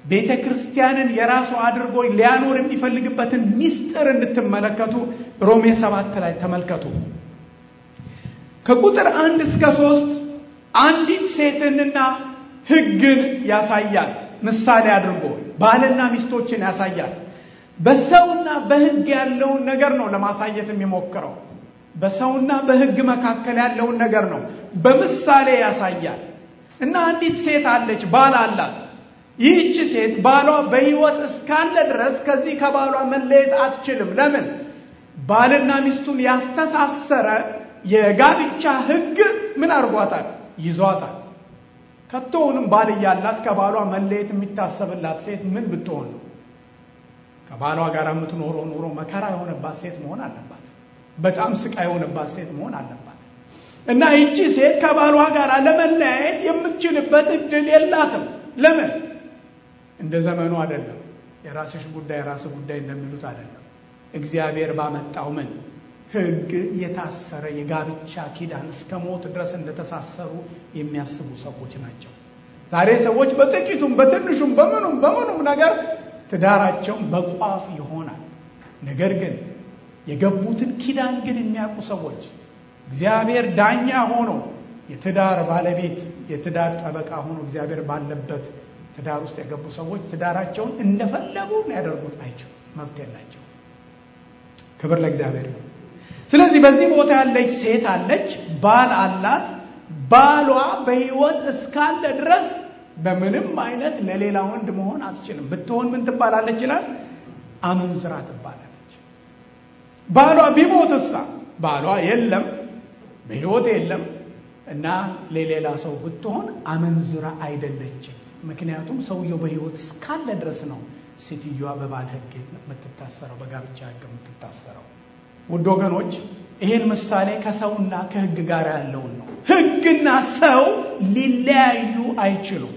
ቤተ ክርስቲያንን የራሱ አድርጎ ሊያኖር የሚፈልግበትን ሚስጥር እንድትመለከቱ ሮሜ ሰባት ላይ ተመልከቱ። ከቁጥር አንድ እስከ ሶስት አንዲት ሴትንና ሕግን ያሳያል። ምሳሌ አድርጎ ባልና ሚስቶችን ያሳያል። በሰውና በሕግ ያለውን ነገር ነው ለማሳየት የሚሞክረው። በሰውና በሕግ መካከል ያለውን ነገር ነው በምሳሌ ያሳያል። እና አንዲት ሴት አለች፣ ባል አላት። ይህች ሴት ባሏ በሕይወት እስካለ ድረስ ከዚህ ከባሏ መለየት አትችልም። ለምን? ባልና ሚስቱን ያስተሳሰረ የጋብቻ ሕግ ምን አድርጓታል? ይዟታል። ከቶውንም ባል እያላት ከባሏ መለየት የሚታሰብላት ሴት ምን ብትሆን ነው? ከባሏ ጋር የምትኖረው ኑሮ መከራ የሆነባት ሴት መሆን አለባት። በጣም ስቃይ የሆነባት ሴት መሆን አለባት። እና ይቺ ሴት ከባሏ ጋር ለመለያየት የምትችልበት እድል የላትም። ለምን? እንደ ዘመኑ አይደለም። የራስሽ ጉዳይ የራስ ጉዳይ እንደሚሉት አይደለም። እግዚአብሔር ባመጣው ምን ሕግ የታሰረ የጋብቻ ኪዳን እስከ ሞት ድረስ እንደተሳሰሩ የሚያስቡ ሰዎች ናቸው። ዛሬ ሰዎች በጥቂቱም በትንሹም በምኑም በምኑም ነገር ትዳራቸውን በቋፍ ይሆናል። ነገር ግን የገቡትን ኪዳን ግን የሚያውቁ ሰዎች እግዚአብሔር ዳኛ ሆኖ የትዳር ባለቤት የትዳር ጠበቃ ሆኖ እግዚአብሔር ባለበት ትዳር ውስጥ የገቡ ሰዎች ትዳራቸውን እንደፈለጉ ሊያደርጉት አይችሉም፣ መብት የላቸው። ክብር ለእግዚአብሔር ነው። ስለዚህ በዚህ ቦታ ያለች ሴት አለች፣ ባል አላት። ባሏ በሕይወት እስካለ ድረስ በምንም አይነት ለሌላ ወንድ መሆን አትችልም። ብትሆን ምን ትባላለች ይላል? አመንዝራ ትባላለች። ባሏ ቢሞትሳ ባሏ የለም በሕይወት የለም እና ለሌላ ሰው ብትሆን አመንዝራ አይደለችም። ምክንያቱም ሰውየው በሕይወት እስካለ ድረስ ነው ሴትዮዋ በባል ሕግ የምትታሰረው በጋብቻ ሕግ የምትታሰረው። ውድ ወገኖች ይህን ምሳሌ ከሰውና ከሕግ ጋር ያለውን ነው። ሕግና ሰው ሊለያዩ አይችሉም።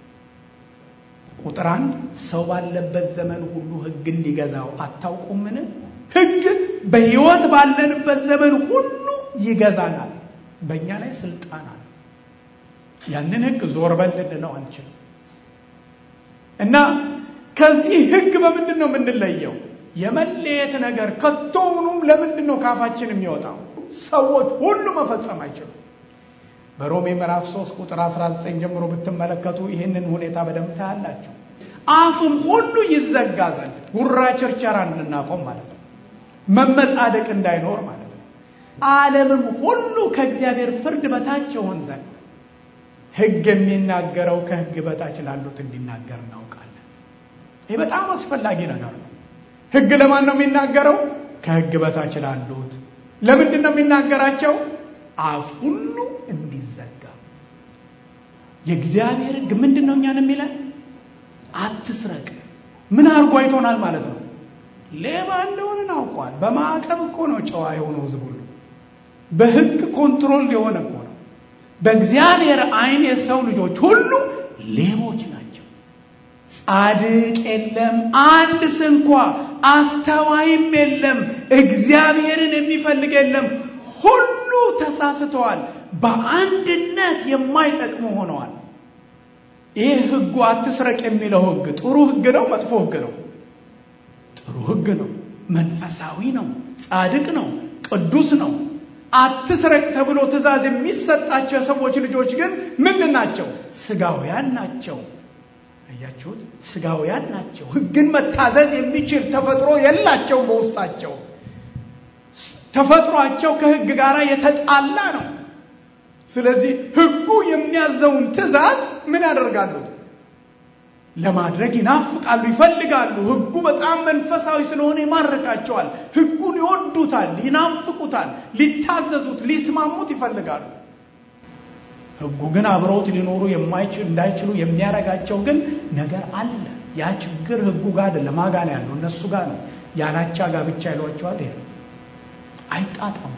ቁጥር አንድ ሰው ባለበት ዘመን ሁሉ ሕግ እንዲገዛው አታውቁምን? ሕግ በሕይወት ባለንበት ዘመን ሁሉ ይገዛናል። በእኛ ላይ ስልጣን አለ። ያንን ሕግ ዞር በል ልንለው አንችልም። እና ከዚህ ሕግ በምንድን ነው የምንለየው? የመለየት ነገር ከቶውኑም ለምንድን ነው ካፋችን የሚወጣው? ሰዎች ሁሉ መፈጸም አይችሉም። በሮሜ ምዕራፍ 3 ቁጥር 19 ጀምሮ ብትመለከቱ ይህንን ሁኔታ በደንብ ታያላችሁ። አፍም ሁሉ ይዘጋ ዘንድ ጉራ ቸርቸራ እንድናቆም ማለት ነው። መመጻደቅ እንዳይኖር ማለት ነው። ዓለምም ሁሉ ከእግዚአብሔር ፍርድ በታች ይሆን ዘንድ ሕግ የሚናገረው ከሕግ በታች ላሉት እንዲናገር እናውቃለን። ይህ በጣም አስፈላጊ ነገር ነው። ሕግ ለማን ነው የሚናገረው? ከሕግ በታች ላሉት። ለምንድን ነው የሚናገራቸው? አፍ ሁሉ እንዲዘጋ። የእግዚአብሔር ሕግ ምንድን ነው እኛን የሚለን? አትስረቅ። ምን አድርጎ አይቶናል ማለት ነው? ሌባ እንደሆንን አውቋል። በማዕቀብ እኮ ነው ጨዋ የሆነው ሕዝብ ሁሉ በሕግ ኮንትሮል የሆነ እኮ ነው። በእግዚአብሔር ዓይን የሰው ልጆች ሁሉ ሌቦች ናቸው። ጻድቅ የለም አንድ ስንኳ፣ አስተዋይም የለም፣ እግዚአብሔርን የሚፈልግ የለም። ሁሉ ተሳስተዋል፣ በአንድነት የማይጠቅሙ ሆነዋል። ይህ ሕጉ አትስረቅ የሚለው ሕግ ጥሩ ሕግ ነው? መጥፎ ሕግ ነው? ጥሩ ሕግ ነው። መንፈሳዊ ነው። ጻድቅ ነው። ቅዱስ ነው። አትስረቅ ተብሎ ትእዛዝ የሚሰጣቸው የሰዎች ልጆች ግን ምንድን ናቸው? ስጋውያን ናቸው። አያችሁት? ስጋውያን ናቸው። ሕግን መታዘዝ የሚችል ተፈጥሮ የላቸውም በውስጣቸው። ተፈጥሯቸው ከሕግ ጋር የተጣላ ነው። ስለዚህ ሕጉ የሚያዘውን ትእዛዝ ምን ያደርጋሉ? ለማድረግ ይናፍቃሉ፣ ይፈልጋሉ። ሕጉ በጣም መንፈሳዊ ስለሆነ ይማርካቸዋል። ሕጉን ይወዱታል፣ ይናፍቁታል፣ ሊታዘዙት፣ ሊስማሙት ይፈልጋሉ። ሕጉ ግን አብረውት ሊኖሩ የማይችል እንዳይችሉ የሚያረጋቸው ግን ነገር አለ። ያ ችግር ሕጉ ጋር አይደለም፣ ማጋ ነው ያለው፣ እነሱ ጋር ነው። ያላቻ ጋብቻ ይሏቸዋል። ይሄ አይጣጣሙ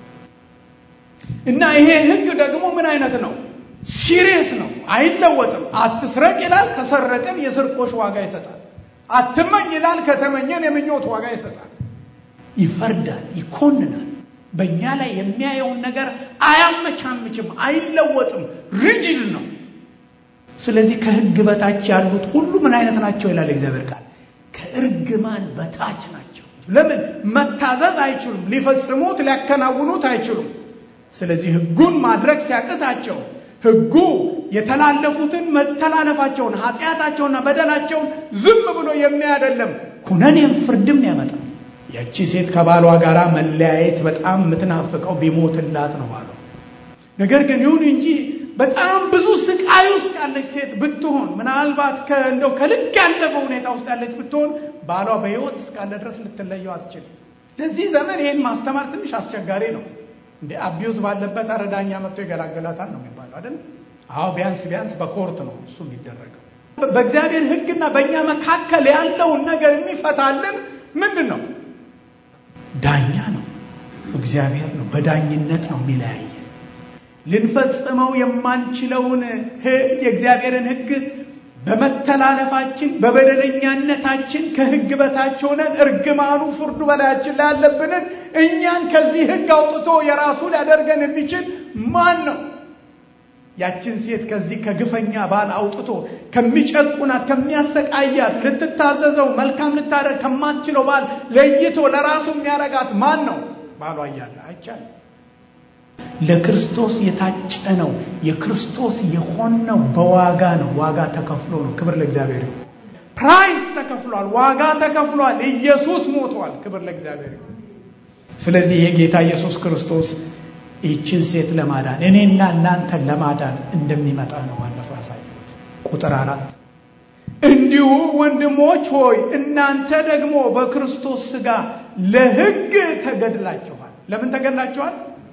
እና ይሄ ሕግ ደግሞ ምን አይነት ነው? ሲሪየስ ነው፣ አይለወጥም። አትስረቅ ይላል፣ ከሰረቅን የስርቆሽ ዋጋ ይሰጣል። አትመኝ ይላል፣ ከተመኘን የምኞት ዋጋ ይሰጣል። ይፈርዳል፣ ይኮንናል። በእኛ ላይ የሚያየውን ነገር አያመቻምችም፣ አይለወጥም። ሪጅድ ነው። ስለዚህ ከሕግ በታች ያሉት ሁሉ ምን አይነት ናቸው ይላል እግዚአብሔር ቃል ከእርግማን በታች ናቸው። ለምን መታዘዝ አይችሉም፣ ሊፈጽሙት ሊያከናውኑት አይችሉም። ስለዚህ ሕጉን ማድረግ ሲያቅታቸው ሕጉ የተላለፉትን መተላለፋቸውን ኃጢአታቸውና በደላቸውን ዝም ብሎ የሚያደለም ኩነኔም ፍርድም ያመጣል። ያቺ ሴት ከባሏ ጋር መለያየት በጣም የምትናፍቀው ቢሞትላት ነው ባሏ። ነገር ግን ይሁን እንጂ በጣም ብዙ ስቃይ ውስጥ ያለች ሴት ብትሆን ምናልባት እንደው ከልክ ያለፈ ሁኔታ ውስጥ ያለች ብትሆን ባሏ በሕይወት እስካለ ድረስ ልትለየው አትችልም። ለዚህ ዘመን ይህን ማስተማር ትንሽ አስቸጋሪ ነው። እንደ አቢዩዝ ባለበት አረዳኛ መጥቶ ይገላገላታል ነው የሚባለው አይደል? አዎ ቢያንስ ቢያንስ በኮርት ነው እሱ የሚደረገው። በእግዚአብሔር ሕግና በእኛ መካከል ያለውን ነገር የሚፈታልን ምንድን ነው? ዳኛ ነው፣ እግዚአብሔር ነው። በዳኝነት ነው የሚለያየ ልንፈጽመው የማንችለውን የእግዚአብሔርን ሕግ በመተላለፋችን በበደለኛነታችን ከሕግ በታች ሆነን እርግማኑ ፍርዱ በላያችን ላይ ያለብንን እኛን ከዚህ ሕግ አውጥቶ የራሱ ሊያደርገን የሚችል ማን ነው? ያችን ሴት ከዚህ ከግፈኛ ባል አውጥቶ ከሚጨቁናት ከሚያሰቃያት ልትታዘዘው መልካም ልታደርግ ከማትችለው ባል ለይቶ ለራሱ የሚያረጋት ማን ነው? ባሏ እያለ አይቻልም። ለክርስቶስ የታጨ ነው። የክርስቶስ የሆነው በዋጋ ነው። ዋጋ ተከፍሎ ነው። ክብር ለእግዚአብሔር ይሁን። ፕራይስ ተከፍሏል። ዋጋ ተከፍሏል። ኢየሱስ ሞቷል። ክብር ለእግዚአብሔር ይሁን። ስለዚህ የጌታ ኢየሱስ ክርስቶስ ይህችን ሴት ለማዳን እኔና እናንተን ለማዳን እንደሚመጣ ነው ባለፈው ያሳየሁት። ቁጥር አራት እንዲሁ ወንድሞች ሆይ እናንተ ደግሞ በክርስቶስ ሥጋ ለሕግ ተገድላችኋል። ለምን ተገድላችኋል?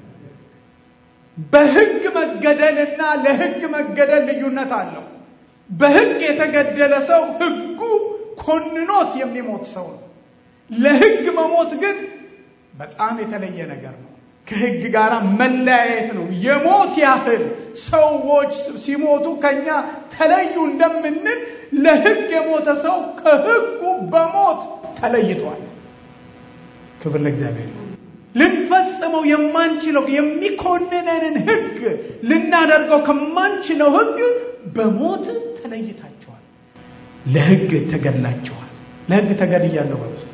በሕግ መገደልና ለሕግ መገደል ልዩነት አለው። በሕግ የተገደለ ሰው ሕጉ ኮንኖት የሚሞት ሰው ነው። ለሕግ መሞት ግን በጣም የተለየ ነገር ነው። ከሕግ ጋር መለያየት ነው። የሞት ያህል ሰዎች ሲሞቱ ከኛ ተለዩ እንደምንል ለሕግ የሞተ ሰው ከሕጉ በሞት ተለይቷል። ክብር ለእግዚአብሔር። ልንፈጽመው የማንችለው የሚኮንነንን ሕግ ልናደርገው ከማንችለው ሕግ በሞት ተለይታችኋል። ለሕግ ተገድላችኋል። ለሕግ ተገድያለሁ በውስጥ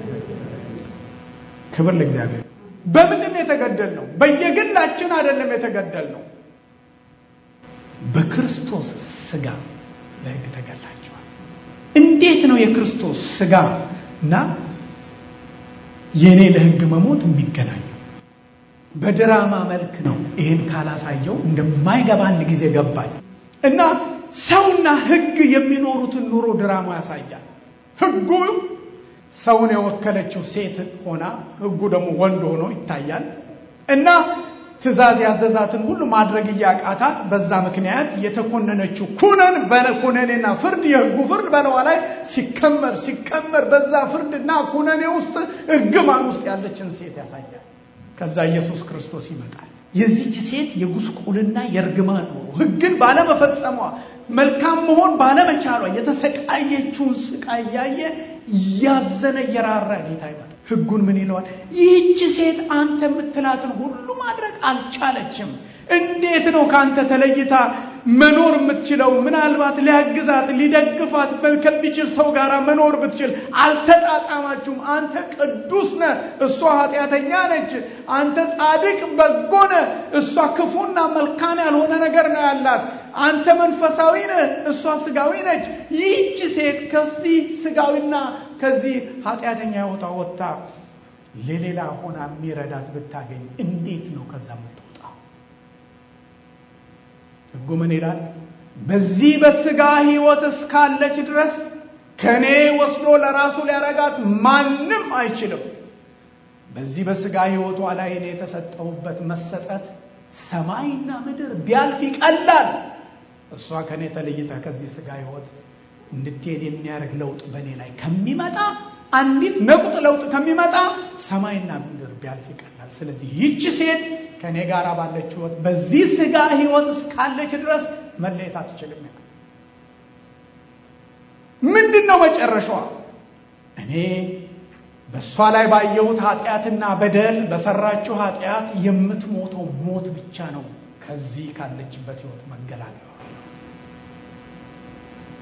ክብር ለእግዚአብሔር። በምንድን ነው የተገደልነው? በየግላችን አይደለም የተገደልነው። በክርስቶስ ሥጋ ለሕግ ተገድላችኋል። እንዴት ነው የክርስቶስ ሥጋ እና የእኔ ለሕግ መሞት የሚገናኘው? በድራማ መልክ ነው። ይህን ካላሳየው እንደማይገባ አንድ ጊዜ ገባኝ እና ሰውና ሕግ የሚኖሩትን ኑሮ ድራማ ያሳያል። ሕጉ ሰውን የወከለችው ሴት ሆና ሕጉ ደግሞ ወንድ ሆኖ ይታያል እና ትእዛዝ ያዘዛትን ሁሉ ማድረግ እያቃታት በዛ ምክንያት የተኮነነችው ኩነን በኩነኔና ፍርድ የሕጉ ፍርድ በለዋ ላይ ሲከመር ሲከመር በዛ ፍርድና ኩነኔ ውስጥ እርግማን ውስጥ ያለችን ሴት ያሳያል። ከዛ ኢየሱስ ክርስቶስ ይመጣል። የዚች ሴት የጉስቁልና የእርግማን ኑሮ ሕግን ባለመፈጸሟ መልካም መሆን ባለመቻሏ የተሰቃየችውን ስቃይ እያየ እያዘነ እየራራ ጌታ ይመጣል። ሕጉን ምን ይለዋል? ይህች ሴት አንተ የምትላትን ሁሉ ማድረግ አልቻለችም። እንዴት ነው ከአንተ ተለይታ መኖር የምትችለው? ምናልባት ሊያግዛት ሊደግፋት ከሚችል ሰው ጋር መኖር ብትችል አልተጣጣማችሁም። አንተ ቅዱስ ነህ፣ እሷ ኃጢአተኛ ነች። አንተ ጻድቅ በጎ ነህ፣ እሷ ክፉና መልካም ያልሆነ ነገር ነው ያላት። አንተ መንፈሳዊ ነህ፣ እሷ ስጋዊ ነች። ይህች ሴት ከዚህ ስጋዊና ከዚህ ኃጢአተኛ ሕይወቷ ወጥታ ለሌላ ሆና የሚረዳት ብታገኝ እንዴት ነው ከዛ የምትወጣው? ሕጉ ምን ይላል? በዚህ በስጋ ሕይወት እስካለች ድረስ ከእኔ ወስዶ ለራሱ ሊያረጋት ማንም አይችልም። በዚህ በስጋ ሕይወቷ ላይ እኔ የተሰጠሁበት መሰጠት ሰማይና ምድር ቢያልፍ ይቀላል። እሷ ከእኔ ተለይታ ከዚህ ስጋ ሕይወት እንድትሄድ የሚያደርግ ለውጥ በእኔ ላይ ከሚመጣ አንዲት ነቁጥ ለውጥ ከሚመጣ ሰማይና ምድር ቢያልፍ ይቀላል። ስለዚህ ይህች ሴት ከእኔ ጋር ባለች ሕይወት በዚህ ስጋ ሕይወት እስካለች ድረስ መለየት አትችልም። ምንድን ነው መጨረሻዋ? እኔ በእሷ ላይ ባየሁት ኃጢአትና በደል በሰራችው ኃጢአት የምትሞተው ሞት ብቻ ነው ከዚህ ካለችበት ሕይወት መገላገል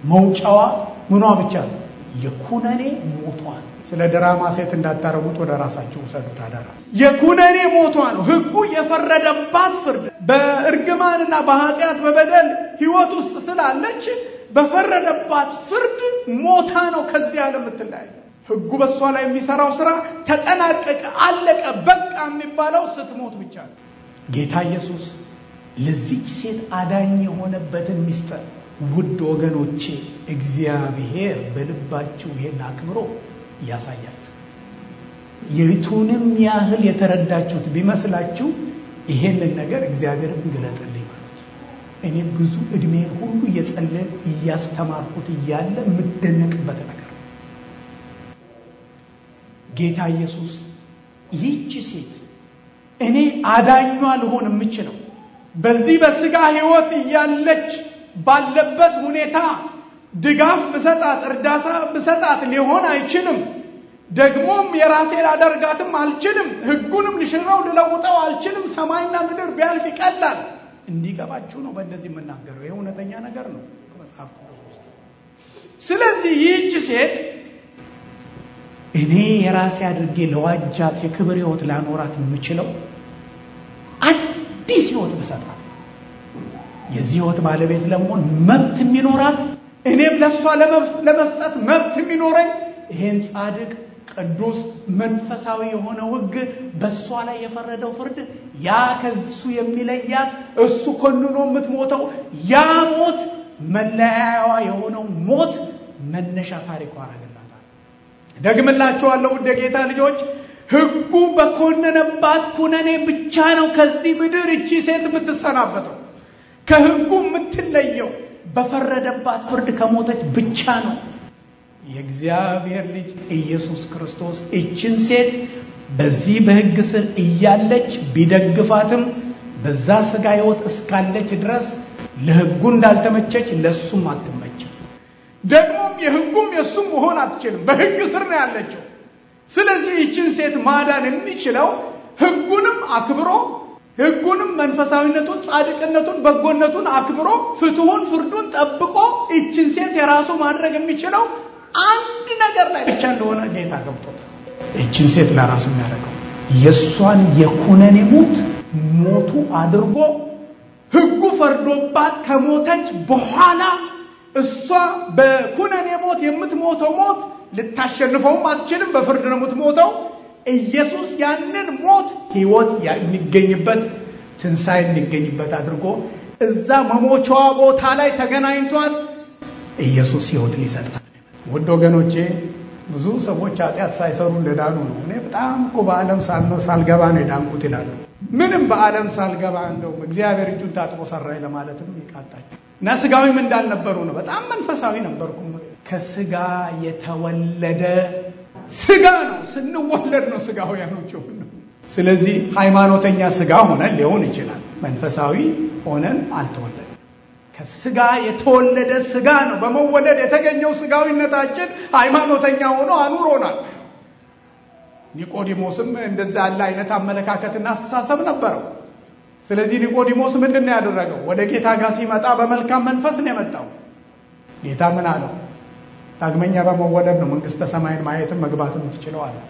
መውጫዋ ምኗ ብቻ ነው? የኩነኔ ሞቷ ነው። ስለ ድራማ ሴት እንዳታረጉት ወደ ራሳችሁ ውሰዱት አደራ። የኩነኔ ሞቷ ነው። ሕጉ የፈረደባት ፍርድ በእርግማንና በኃጢአት በበደል ሕይወት ውስጥ ስላለች በፈረደባት ፍርድ ሞታ ነው ከዚህ ዓለም የምትለያዩ። ሕጉ በእሷ ላይ የሚሰራው ስራ ተጠናቀቀ፣ አለቀ፣ በቃ የሚባለው ስትሞት ብቻ ነው። ጌታ ኢየሱስ ለዚች ሴት አዳኝ የሆነበትን ሚስጥር ውድ ወገኖቼ እግዚአብሔር በልባችሁ ይሄን አክብሮ ያሳያችሁ። የቱንም ያህል የተረዳችሁት ቢመስላችሁ ይሄንን ነገር እግዚአብሔርን ግለጥልኝ ማለት እኔ ብዙ እድሜን ሁሉ እየጸለይን እያስተማርኩት እያለ የምደነቅበት ነገር ነው። ጌታ ኢየሱስ ይህች ሴት እኔ አዳኟ ልሆን የምችለው በዚህ በስጋ ሕይወት እያለች ባለበት ሁኔታ ድጋፍ ብሰጣት እርዳታ ብሰጣት ሊሆን አይችልም። ደግሞም የራሴ ላደርጋትም አልችልም። ሕጉንም ልሽረው ልለውጠው አልችልም። ሰማይና ምድር ቢያልፍ ይቀላል። እንዲገባችሁ ነው በእንደዚህ የምናገረው። ይህ እውነተኛ ነገር ነው ከመጽሐፍ ቅዱስ ውስጥ። ስለዚህ ይህች ሴት እኔ የራሴ አድርጌ ለዋጃት የክብር ሕይወት ላኖራት የምችለው አዲስ ሕይወት ብሰጣት የዚህ ሕይወት ባለቤት ለመሆን መብት የሚኖራት እኔም ለእሷ ለመስጠት መብት የሚኖረኝ ይሄን ጻድቅ ቅዱስ መንፈሳዊ የሆነው ሕግ በእሷ ላይ የፈረደው ፍርድ ያ ከሱ የሚለያት እሱ ኮንኖ የምትሞተው ያ ሞት መለያያዋ የሆነው ሞት መነሻ ታሪኳ አረግላታል። ደግምላችኋለሁ ውድ የጌታ ልጆች ሕጉ በኮነነባት ኩነኔ ብቻ ነው ከዚህ ምድር እቺ ሴት የምትሰናበተው። ከሕጉ የምትለየው በፈረደባት ፍርድ ከሞተች ብቻ ነው። የእግዚአብሔር ልጅ ኢየሱስ ክርስቶስ እችን ሴት በዚህ በሕግ ስር እያለች ቢደግፋትም በዛ ስጋ ሕይወት እስካለች ድረስ ለሕጉ እንዳልተመቸች ለእሱም አትመችም። ደግሞም የሕጉም የእሱም መሆን አትችልም። በሕግ ስር ነው ያለችው። ስለዚህ ይችን ሴት ማዳን የሚችለው ሕጉንም አክብሮ ሕጉንም መንፈሳዊነቱን፣ ጻድቅነቱን፣ በጎነቱን አክብሮ ፍትሁን፣ ፍርዱን ጠብቆ ይችን ሴት የራሱ ማድረግ የሚችለው አንድ ነገር ላይ ብቻ እንደሆነ ጌታ ገብቶታል። ይችን ሴት ለራሱ የሚያደርገው የእሷን የኩነኔ ሞት ሞቱ አድርጎ ሕጉ ፈርዶባት ከሞተች በኋላ እሷ በኩነኔ ሞት የምትሞተው ሞት ልታሸንፈውም አትችልም። በፍርድ ነው የምትሞተው። ኢየሱስ ያንን ሞት ሕይወት የሚገኝበት ትንሣኤ የሚገኝበት አድርጎ እዛ መሞቻዋ ቦታ ላይ ተገናኝቷት ኢየሱስ ሕይወት ሊሰጣት ውድ ወገኖቼ ብዙ ሰዎች ኃጢአት ሳይሰሩ እንደዳኑ ነው። እኔ በጣም እኮ በዓለም ሳልገባ ነው የዳንኩት ይላሉ። ምንም በዓለም ሳልገባ እንደውም እግዚአብሔር እጁን ታጥቦ ሰራኝ ለማለትም ይቃጣቸው እና ስጋዊም እንዳልነበሩ ነው። በጣም መንፈሳዊ ነበርኩ። ከስጋ የተወለደ ስጋ ነው። ስንወለድ ነው ስጋውያኖች ሆን ስለዚህ ሃይማኖተኛ ስጋ ሆነን ሊሆን ይችላል። መንፈሳዊ ሆነን አልተወለድም። ከስጋ የተወለደ ስጋ ነው። በመወለድ የተገኘው ስጋዊነታችን ሃይማኖተኛ ሆኖ አኑሮናል። ኒቆዲሞስም እንደዛ ያለ አይነት አመለካከትና አስተሳሰብ ነበረው። ስለዚህ ኒቆዲሞስ ምንድን ነው ያደረገው? ወደ ጌታ ጋር ሲመጣ በመልካም መንፈስ ነው የመጣው። ጌታ ምን አለው? ዳግመኛ በመወለድ ነው መንግስተ ሰማይን ማየትም መግባት የምትችለው አለ።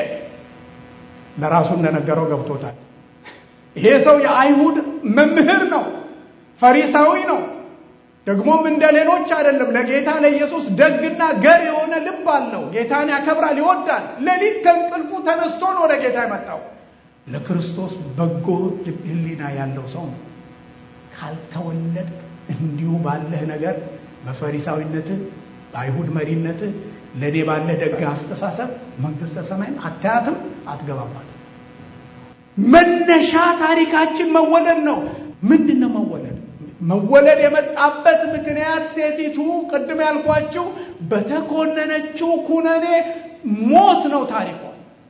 ለራሱ እንደነገረው ገብቶታል። ይሄ ሰው የአይሁድ መምህር ነው፣ ፈሪሳዊ ነው። ደግሞም እንደ ሌሎች አይደለም። ለጌታ ለኢየሱስ ደግና ገር የሆነ ልብ አለው። ጌታን ያከብራል፣ ይወዳል። ሌሊት ከእንቅልፉ ተነስቶ ነው ወደ ጌታ የመጣው። ለክርስቶስ በጎ ሕሊና ያለው ሰው ነው። ካልተወለድ እንዲሁ ባለህ ነገር በፈሪሳዊነትህ በአይሁድ መሪነትህ ለእኔ ባለህ ደግ አስተሳሰብ መንግስተ ሰማይን አታያትም፣ አትገባባትም። መነሻ ታሪካችን መወለድ ነው። ምንድን ነው መወለድ? መወለድ የመጣበት ምክንያት ሴቲቱ ቅድም ያልኳችሁ በተኮነነችው ኩነኔ ሞት ነው ታሪኳ።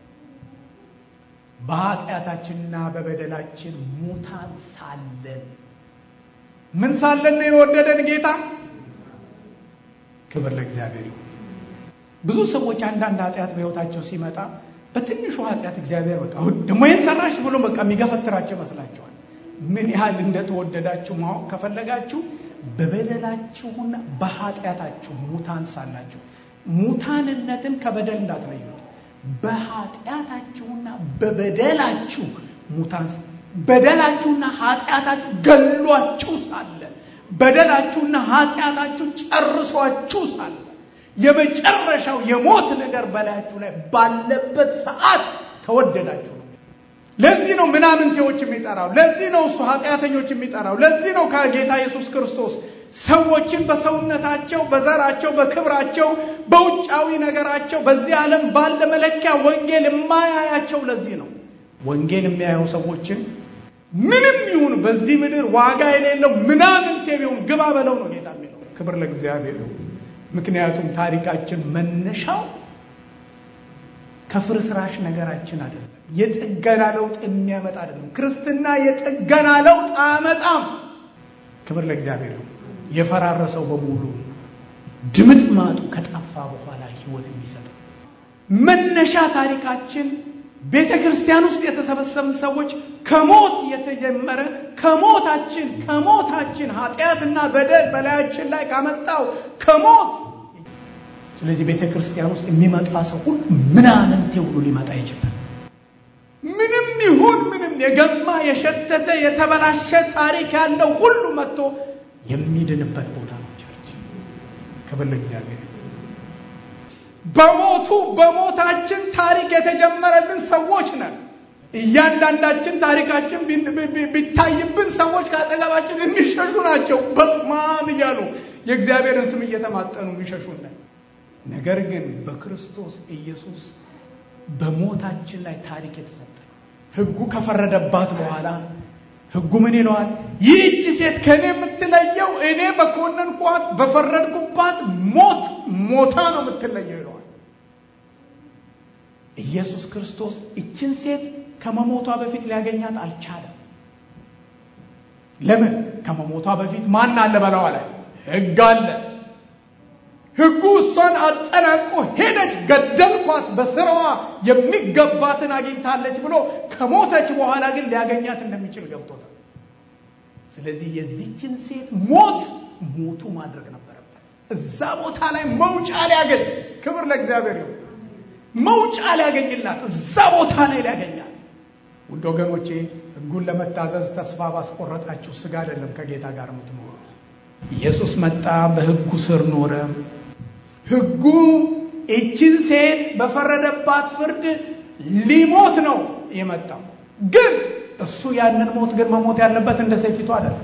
በኃጢአታችንና በበደላችን ሙታን ሳለን ምን ሳለን ነው የወደደን ጌታ? ክብር ለእግዚአብሔር ይሁን። ብዙ ሰዎች አንዳንድ ኃጢአት በሕይወታቸው ሲመጣ በትንሹ ኃጢአት እግዚአብሔር በቃ ደግሞ ይህን ሰራሽ ብሎ በቃ የሚገፈትራቸው ይመስላቸዋል። ምን ያህል እንደተወደዳችሁ ማወቅ ከፈለጋችሁ በበደላችሁና በኃጢአታችሁ ሙታን ሳላችሁ ሙታንነትን ከበደል እንዳትለዩት በኃጢአታችሁና በበደላችሁ ሙታን በደላችሁና ኃጢአታችሁ ገሏችሁ ሳለ በደላችሁና ኃጢአታችሁ ጨርሷችሁ ሳለ የመጨረሻው የሞት ነገር በላያችሁ ላይ ባለበት ሰዓት ተወደዳችሁ ነው። ለዚህ ነው ምናምንቴዎች የሚጠራው። ለዚህ ነው እሱ ኃጢአተኞች የሚጠራው። ለዚህ ነው ከጌታ ኢየሱስ ክርስቶስ ሰዎችን በሰውነታቸው፣ በዘራቸው፣ በክብራቸው፣ በውጫዊ ነገራቸው በዚህ ዓለም ባለ መለኪያ ወንጌል የማያያቸው። ለዚህ ነው ወንጌል የሚያየው ሰዎችን ምንም ይሁን በዚህ ምድር ዋጋ የሌለው ምናምንቴ ቢሆን ግባ በለው ነው ጌታ የሚለው። ክብር ለእግዚአብሔር። ምክንያቱም ታሪካችን መነሻው ከፍርስራሽ ነገራችን አይደለም። የጥገና ለውጥ የሚያመጣ አይደለም። ክርስትና የጥገና ለውጥ አያመጣም። ክብር ለእግዚአብሔር ነው። የፈራረሰው በሙሉ ድምጥ ማጡ ከጠፋ በኋላ ህይወት የሚሰጠው መነሻ ታሪካችን ቤተ ክርስቲያን ውስጥ የተሰበሰብን ሰዎች ከሞት የተጀመረ ከሞታችን ከሞታችን ኃጢአትና በደል በላያችን ላይ ካመጣው ከሞት ስለዚህ ቤተ ክርስቲያን ውስጥ የሚመጣ ሰው ሁሉ ምናምንቴ ሁሉ ሊመጣ ይችላል። ምንም ይሁን ምንም የገማ የሸተተ የተበላሸ ታሪክ ያለው ሁሉ መጥቶ የሚድንበት ቦታ ነው ቸርች። ክብር ለእግዚአብሔር። በሞቱ በሞታችን ታሪክ የተጀመረልን ሰዎች ነን። እያንዳንዳችን ታሪካችን ቢታይብን ሰዎች ከአጠገባችን የሚሸሹ ናቸው። በስማም እያሉ የእግዚአብሔርን ስም እየተማጠኑ የሚሸሹን ነን። ነገር ግን በክርስቶስ ኢየሱስ በሞታችን ላይ ታሪክ የተሰጠ ሕጉ ከፈረደባት በኋላ ሕጉ ምን ይለዋል? ይህች ሴት ከእኔ የምትለየው እኔ በኮነንኳት በፈረድኩባት ሞት ሞታ ነው የምትለየው ይለዋል። ኢየሱስ ክርስቶስ እችን ሴት ከመሞቷ በፊት ሊያገኛት አልቻለም። ለምን? ከመሞቷ በፊት ማን አለ በላዋ ላይ ሕግ አለ። ሕጉ እሷን አጠናቆ ሄደች፣ ገደልኳት፣ በስራዋ የሚገባትን አግኝታለች ብሎ ከሞተች በኋላ ግን ሊያገኛት እንደሚችል ገብቶታል። ስለዚህ የዚችን ሴት ሞት ሞቱ ማድረግ ነበረበት። እዛ ቦታ ላይ መውጫ ሊያገኝ፣ ክብር ለእግዚአብሔር ይሁን፣ መውጫ ሊያገኝላት፣ እዛ ቦታ ላይ ሊያገኛት። ውድ ወገኖቼ ሕጉን ለመታዘዝ ተስፋ ባስቆረጣችሁ ስጋ አይደለም ከጌታ ጋር የምትኖሩት። ኢየሱስ መጣ፣ በሕጉ ስር ኖረ። ሕጉ ይችን ሴት በፈረደባት ፍርድ ሊሞት ነው የመጣው። ግን እሱ ያንን ሞት ግን መሞት ያለበት እንደ ሴቲቱ አይደለም።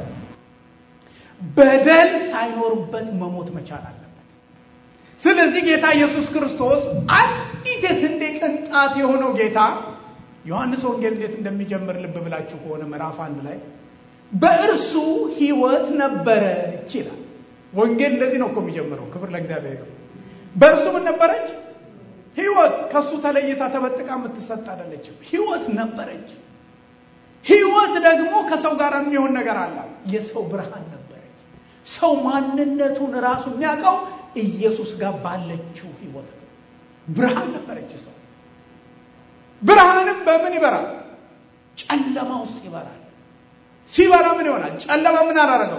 በደል ሳይኖርበት መሞት መቻል አለበት። ስለዚህ ጌታ ኢየሱስ ክርስቶስ አንዲት የስንዴ ቅንጣት የሆነው ጌታ ዮሐንስ ወንጌል እንዴት እንደሚጀምር ልብ ብላችሁ ከሆነ ምዕራፍ አንድ ላይ በእርሱ ሕይወት ነበረች ይላል። ወንጌል እንደዚህ ነው እኮ የሚጀምረው። ክብር ለእግዚአብሔር ይሁን። በእርሱ ምን ነበረች? ሕይወት። ከእሱ ተለይታ ተበጥቃ የምትሰጥ አይደለችም። ሕይወት ነበረች። ሕይወት ደግሞ ከሰው ጋር የሚሆን ነገር አላት። የሰው ብርሃን ነበረች። ሰው ማንነቱን ራሱ የሚያውቀው ኢየሱስ ጋር ባለችው ሕይወት ነው። ብርሃን ነበረች ሰው። ብርሃንም በምን ይበራል? ጨለማ ውስጥ ይበራል። ሲበራ ምን ይሆናል? ጨለማ ምን አላረገው?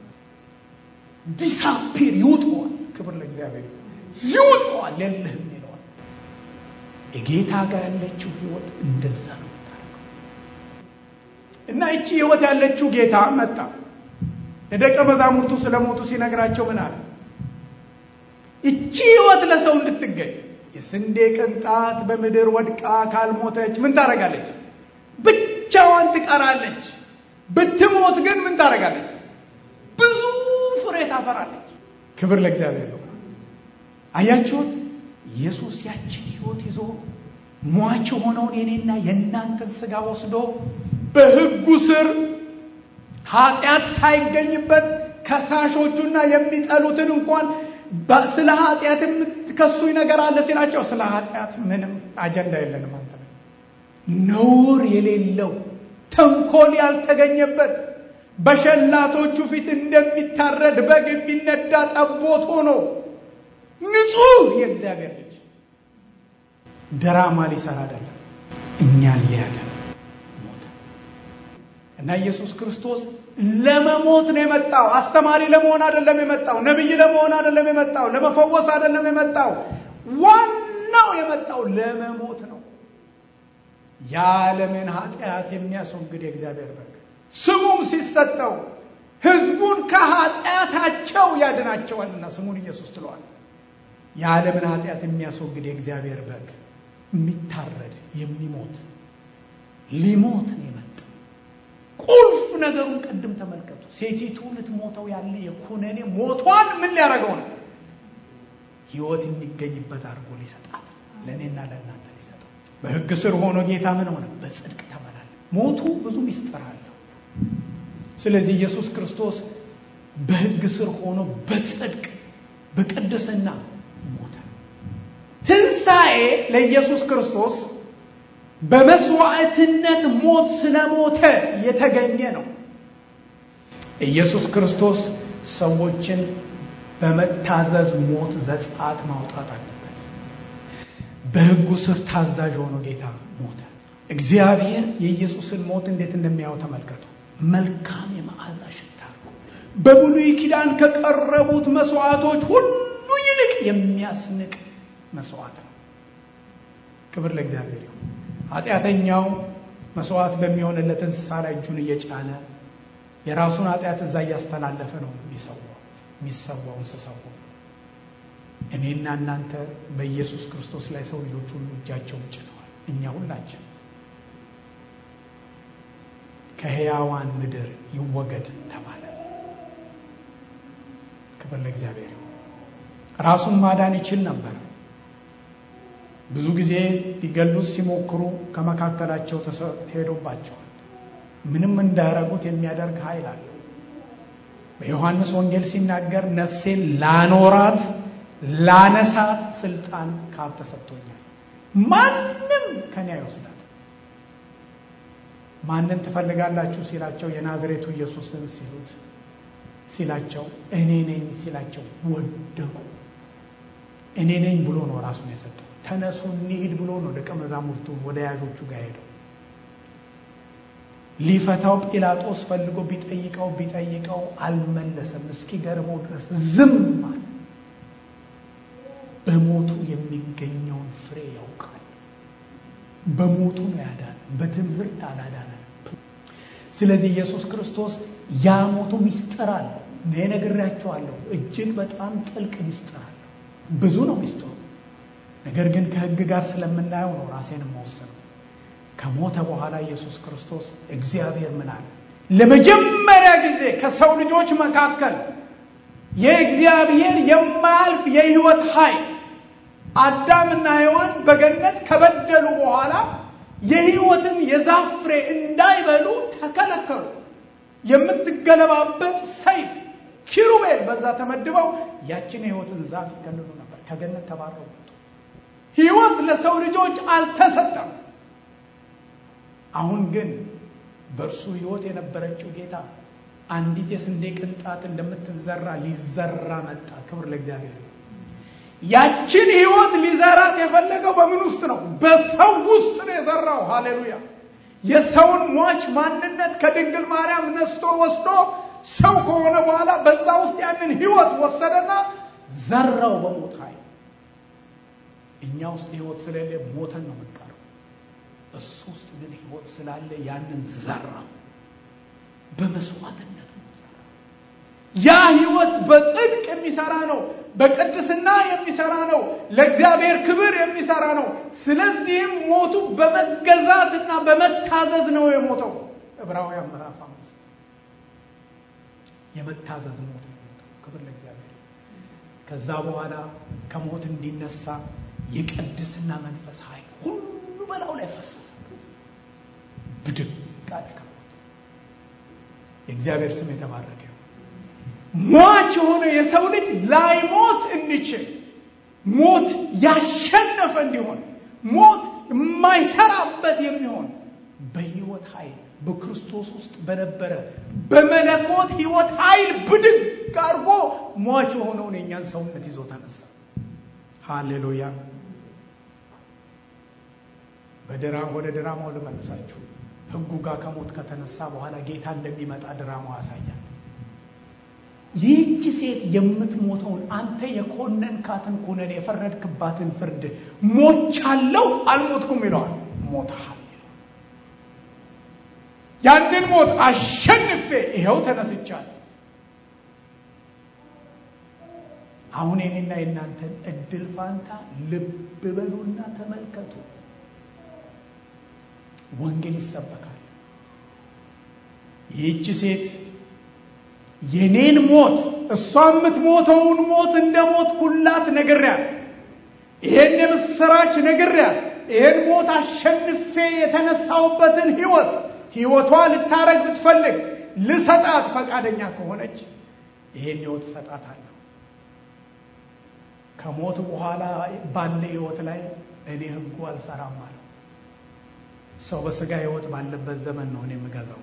ዲሳፒር ይውጠዋል። ክብር ለእግዚአብሔር ይውጠዋል፣ የለህም ይለዋል። የጌታ ጋር ያለችው ህይወት እንደዛ ነው የምታደርገው። እና እቺ ህይወት ያለችው ጌታ መጣ። ለደቀ መዛሙርቱ ስለ ሞቱ ሲነግራቸው ምን አለ? እቺ ህይወት ለሰው እንድትገኝ የስንዴ ቅንጣት በምድር ወድቃ ካልሞተች ምን ታደርጋለች? ብቻዋን ትቀራለች። ብትሞት ግን ምን ታደርጋለች? ብዙ ፍሬ ታፈራለች። ክብር ለእግዚአብሔር ነው። አያችሁት? ኢየሱስ ያችን ህይወት ይዞ ሟች የሆነውን የኔና የእናንተን ስጋ ወስዶ በህጉ ስር ኃጢአት ሳይገኝበት ከሳሾቹና የሚጠሉትን እንኳን ስለ ኃጢአት የምትከሱኝ ነገር አለ ሲላቸው ስለ ኃጢአት ምንም አጀንዳ የለንም አንተ ነውር የሌለው ተንኮል ያልተገኘበት በሸላቶቹ ፊት እንደሚታረድ በግ የሚነዳ ጠቦት ሆኖ ንጹሕ የእግዚአብሔር ልጅ ድራማ ሊሰራ አይደለም፣ እኛን ሊያድን ሞተ። እና ኢየሱስ ክርስቶስ ለመሞት ነው የመጣው። አስተማሪ ለመሆን አይደለም የመጣው። ነቢይ ለመሆን አይደለም የመጣው። ለመፈወስ አይደለም የመጣው። ዋናው የመጣው ለመሞት ነው። የዓለምን ኃጢአት የሚያስወግድ የእግዚአብሔር በግ ስሙም ሲሰጠው ሕዝቡን ከኃጢአታቸው ያድናቸዋልና ስሙን ኢየሱስ ትለዋል። የዓለምን ኃጢአት የሚያስወግድ የእግዚአብሔር በግ የሚታረድ የሚሞት ሊሞት ነው የመጣው። ቁልፍ ነገሩን ቅድም ተመልከቱ። ሴቲቱ ልትሞተው ያለ የኩነኔ ሞቷን ምን ሊያደርገው ነው? ሕይወት የሚገኝበት አድርጎ ሊሰጣት ለእኔና ለእናንተ ሊሰጠው። በሕግ ስር ሆኖ ጌታ ምን ሆነ? በጽድቅ ተመላለ። ሞቱ ብዙ ሚስጥር አለው። ስለዚህ ኢየሱስ ክርስቶስ በሕግ ስር ሆኖ በጽድቅ በቅድስና ሞተ። ትንሣኤ ለኢየሱስ ክርስቶስ በመስዋዕትነት ሞት ስለሞተ የተገኘ ነው። ኢየሱስ ክርስቶስ ሰዎችን በመታዘዝ ሞት ዘጸአት ማውጣት አለበት። በሕጉ ስር ታዛዥ ሆኖ ጌታ ሞተ። እግዚአብሔር የኢየሱስን ሞት እንዴት እንደሚያየው ተመልከቱ። መልካም የመዓዛ ሽታ ነው። በብሉይ ኪዳን ከቀረቡት መስዋዕቶች ሁሉ ይልቅ የሚያስንቅ መስዋዕት ነው። ክብር ለእግዚአብሔር ይሁን። ኃጢአተኛው መስዋዕት በሚሆንለት እንስሳ ላይ እጁን እየጫነ የራሱን ኃጢአት እዛ እያስተላለፈ ነው የሚሰዋው የሚሰዋው እንስሳው ሁሉ። እኔና እናንተ በኢየሱስ ክርስቶስ ላይ ሰው ልጆች ሁሉ እጃቸውን ጭነዋል። እኛ ሁላችን ከሕያዋን ምድር ይወገድ ተባለ። ክብር ለእግዚአብሔር ይሁን። ራሱን ማዳን ይችል ነበር። ብዙ ጊዜ ሊገሉት ሲሞክሩ ከመካከላቸው ሄዶባቸዋል። ምንም እንዳያረጉት የሚያደርግ ኃይል አለው። በዮሐንስ ወንጌል ሲናገር ነፍሴን ላኖራት ላነሳት ስልጣን ካብ ተሰጥቶኛል፣ ማንም ከኔ አይወስዳት። ማንን ትፈልጋላችሁ ሲላቸው የናዝሬቱ ኢየሱስን ሲሉት ሲላቸው እኔ ነኝ ሲላቸው ወደቁ። እኔ ነኝ ብሎ ነው ራሱን የሰጠው። ተነሱ እንሂድ ብሎ ነው ደቀ መዛሙርቱ ወደ ያዦቹ ጋር ሄደው ሊፈታው ጲላጦስ ፈልጎ ቢጠይቀው ቢጠይቀው አልመለሰም። እስኪገርመው ድረስ ዝም አለ። በሞቱ የሚገኘውን ፍሬ ያውቃል። በሞቱ ነው ያዳነ፣ በትምህርት አላዳነ። ስለዚህ ኢየሱስ ክርስቶስ ያ ሞቱ ሚስጥር አለው። እኔ ነግሬያቸዋለሁ። እጅግ በጣም ጥልቅ ሚስጥር አለው። ብዙ ነው ሚስጥሩ። ነገር ግን ከሕግ ጋር ስለምናየው ነው ራሴን መወሰነው። ከሞተ በኋላ ኢየሱስ ክርስቶስ እግዚአብሔር ምን አለ? ለመጀመሪያ ጊዜ ከሰው ልጆች መካከል የእግዚአብሔር የማያልፍ የሕይወት ኃይል አዳምና ሔዋን በገነት ከበደሉ በኋላ የሕይወትን የዛፍ ፍሬ እንዳይበሉ ተከለከሉ። የምትገለባበት ሰይፍ ኪሩቤል በዛ ተመድበው ያችን የሕይወትን ዛፍ ይከልሉ ነበር። ከገነት ተባረው ወጡ። ሕይወት ለሰው ልጆች አልተሰጠም። አሁን ግን በእርሱ ሕይወት የነበረችው ጌታ አንዲት የስንዴ ቅንጣት እንደምትዘራ ሊዘራ መጣ። ክብር ለእግዚአብሔር። ያችን ሕይወት ሊዘራት የፈለገው በምን ውስጥ ነው? በሰው ውስጥ ነው የዘራው። ሃሌሉያ! የሰውን ሟች ማንነት ከድንግል ማርያም ነስቶ ወስዶ ሰው ከሆነ በኋላ በዛ ውስጥ ያንን ሕይወት ወሰደና ዘራው በሞት ኃይል። እኛ ውስጥ ሕይወት ስለሌለ ሞተን ነው የምንቀረው። እሱ ውስጥ ግን ሕይወት ስላለ ያንን ዘራው። በመስዋዕትነት ነው ዘራው። ያ ሕይወት በጽድቅ የሚሰራ ነው። በቅድስና የሚሰራ ነው። ለእግዚአብሔር ክብር የሚሰራ ነው። ስለዚህም ሞቱ በመገዛትና በመታዘዝ ነው የሞተው። ዕብራውያን ምዕራፍ አምስት የመታዘዝ ሞት ነው የሞተው። ክብር ለእግዚአብሔር። ከዛ በኋላ ከሞት እንዲነሳ የቅድስና መንፈስ ኃይል ሁሉ በላዩ ላይ ፈሰሰበት። ብድግ አለ ከሞት። የእግዚአብሔር ስም የተባረከ ሟች የሆነ የሰው ልጅ ላይሞት እንችል ሞት ያሸነፈ እንዲሆን ሞት የማይሰራበት የሚሆን በሕይወት ኃይል በክርስቶስ ውስጥ በነበረ በመለኮት ሕይወት ኃይል ብድግ አድርጎ ሟች የሆነውን የእኛን ሰውነት ይዞ ተነሳ። ሃሌሉያ። በድራ ወደ ድራማው ልመልሳችሁ። ሕጉ ጋር ከሞት ከተነሳ በኋላ ጌታ እንደሚመጣ ድራማው ያሳያል። ይህች ሴት የምትሞተውን አንተ የኮነንካትን ኩነኔ የፈረድክባትን ፍርድ ሞቻለሁ አልሞትኩም ይለዋል። ሞትሃል ያንን ሞት አሸንፌ ይኸው ተነስቻለሁ። አሁን የኔና የእናንተን እድል ፋንታ ልብ በሉና ተመልከቱ። ወንጌል ይሰበካል። ይህች ሴት የኔን ሞት እሷ የምትሞተውን ሞት እንደ ሞት ኩላት ነግሪያት፣ ይሄን የምስራች ነግሪያት፣ ይሄን ሞት አሸንፌ የተነሳውበትን ህይወት ህይወቷ ልታረግ ብትፈልግ ልሰጣት ፈቃደኛ ከሆነች ይሄን ህይወት እሰጣታለሁ። ከሞት በኋላ ባለ ህይወት ላይ እኔ ህጉ አልሰራም አለው። ሰው በስጋ ህይወት ባለበት ዘመን ነው እኔ የምገዛው።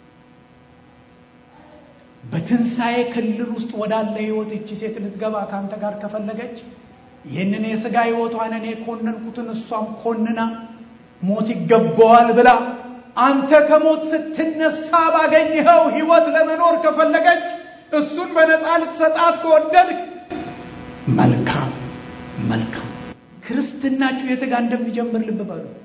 በትንሣኤ ክልል ውስጥ ወዳለ ህይወት እቺ ሴት ልትገባ ከአንተ ጋር ከፈለገች ይህንን የስጋ ህይወቷን እኔ ኮነንኩትን እሷም ኮንና ሞት ይገባዋል ብላ አንተ ከሞት ስትነሳ ባገኘኸው ህይወት ለመኖር ከፈለገች እሱን በነፃ ልትሰጣት ከወደድክ መልካም መልካም። ክርስትናችሁ የት ጋር እንደሚጀምር ልብ በሉ።